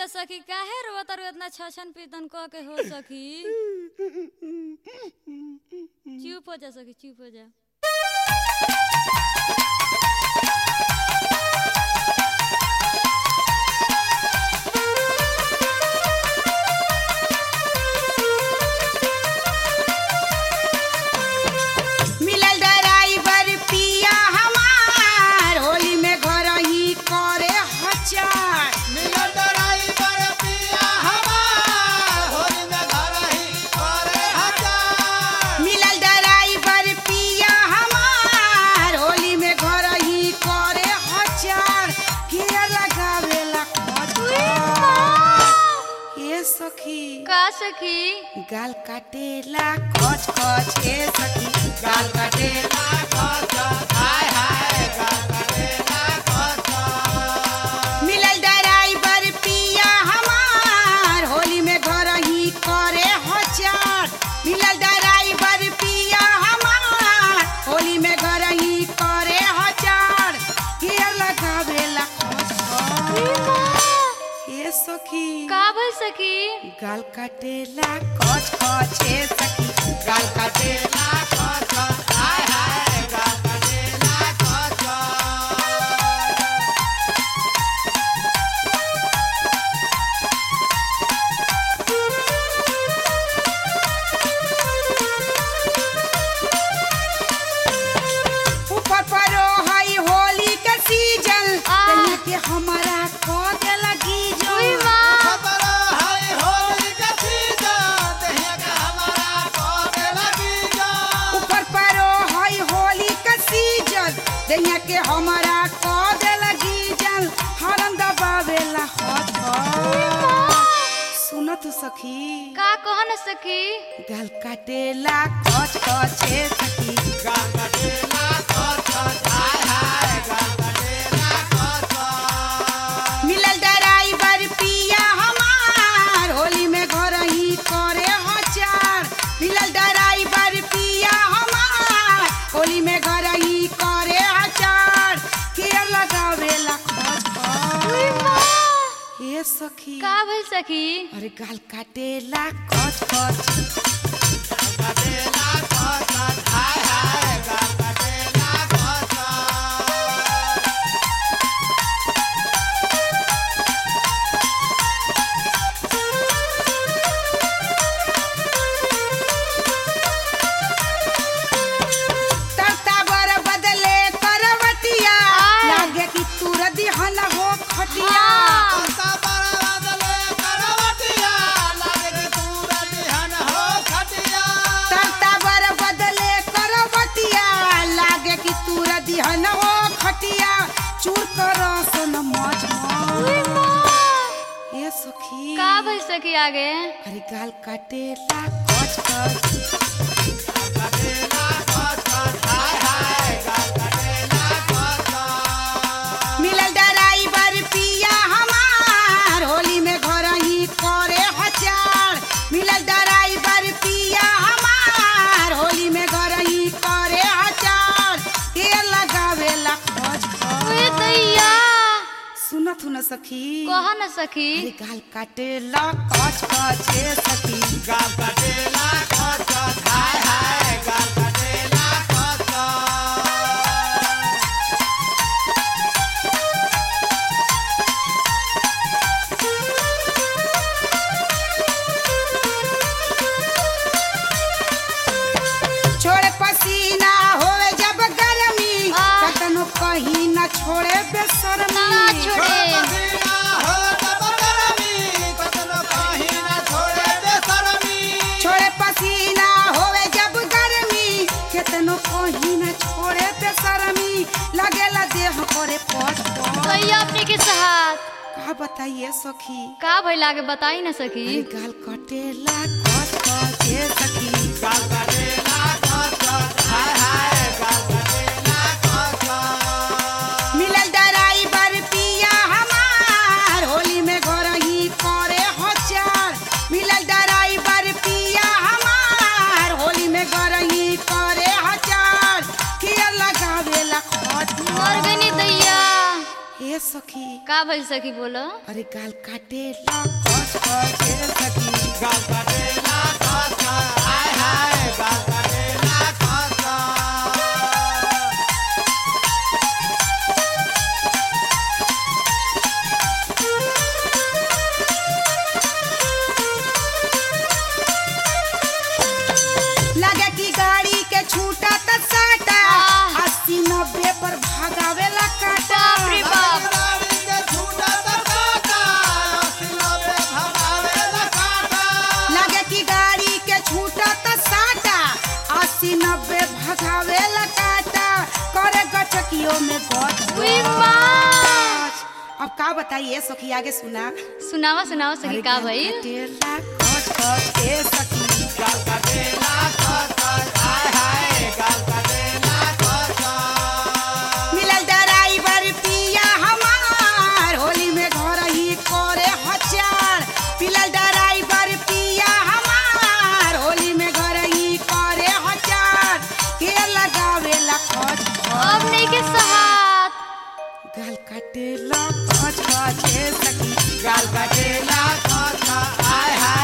भइल सखी काहे रोवत तारू इतना छछन पीतन क के हो सखी चुप हो जा सखी चुप हो जा मिलल ड्राइवर पिया हमार होली में घर ही करे हचार मिलल ड्राइवर पिया हमार होली में घर ही करे हजार मिलल ड्राइवर पिया हमार होली में घर ही करे हचार के लगावेला ये सखी का सखी गाल काटेला कच कच ए सखी गाल काटेला हाय हाय गलगलेला कच मिलल ड्राइवर पिया हमार होली में घर ही करे हचार मिलल ड्राइवर पिया हमार होली में घर ही करे हचार गियर लगावेला ए सखी का भइल सखी गाल काटेला कच कच ए सखी गाल काटेला कच हाय हाय गलगलेला कच ऊपर परो हई होली के सीजन आ। तनिया के हमारा को दे लगी जो उई माँ खबर है होली के सीजन देहिया के हमारा कोने लगी जा ऊपर परो हई होली के सीजन तनिया के हमारा को दे लगी जन हरन दबावेला हट सुन तू सखी का कहन सखी गाल काटेला कच कच ए सखी गलगलेला कच हाय हाय गलगलेला कच मिलल ड्राइवर पिया हमार होली में घर ही करे हचार मिलल ड्राइवर पिया हमार होली में घर ही करे हचार के लगावेला खच हे सखी का भइल सखी अरे गाल काटेला कच कच गलगलेला कच हाय हाय गलगलेला कच तरता बर बदले करवटिया आय। लागे कि तुर दिहन हो खटिया हाँ। अंता बरदले करवटिया लागे कि तूरा दिहन हो खटिया तरता बर बदले करवटिया लागे कि तुर दिहन हो खटिया चूर कर सन मज ए सखी का भइल सखी आगे अरे गाल काटेला कच कच गलगलेला कच हाय हाय गलगलेला कच मिलल ड्राइवर पिया हमार होली में घर ही करे हचार मिलल ड्राइवर पिया हमार होली में घर ही करे हचार के लगावेला खच उई दैया सुनत न सखी कह न सखी अरे गाल काटेला कच कच ए सखी गलगलेला कच हाय हाय गलगलेला कच छोड़े पसीना होवे जब गर्मी आ। कतनो कहीं न छोड़े बेशर्मी ना छोड़े पसीना हो तब गरमी कतनो कहीं ना छोड़े बेशर्मी छोड़े पसीना होवे जब गर्मी केतनो कहीं न छोड़े बेशर्मी लगेला देह करे पट दैया अपने के साथ का बताइए सखी का भइल आगे बताई न सखी अरे गाल कटेला कट कट ए सखी गलगलेला कच हाय हाय गलगलेला कच मिलल ड्राइवर पिया हमार होली में घर ही करे हचार मिलल ड्राइवर पिया हमार होली में घर ही करे हचार किया लगावेला खट मर गनी दैया हे सखी का भइल सखी बोलो अरे गाल काटे ला कच कच ए सखी गाल काटेला खस खस हाय हाय गाल काटेला खस खस लगे कि गाड़ी के छूटा त साटा आह। अस्सी नब्बे पर भागावेला काटा बाप रे बाप गाड़ी के छूटा त काटा अस्सी नब्बे भगावेला काटा लगे कि गाड़ी के छूटा त साटा अस्सी नब्बे भगावेला काटा करे गचकियों में गच उई माँ गच। अब का बताइए सखी आगे सुना सुनावा सुनावा सखी का गाल भइल काटेला कच कच ए सखी गाल काटेला खस खस हाय हाय गाल काटेला खस खस मिलल ड्राइवर पिया हमार होली में घर ही करे हचार मिलल ड्राइवर पिया हमार होली में घर ही करे हचार के लगावेला खच अब नहीं के सहात गाल काटेला खच खच ए सखी गाल काटेला खस खस हाय हाय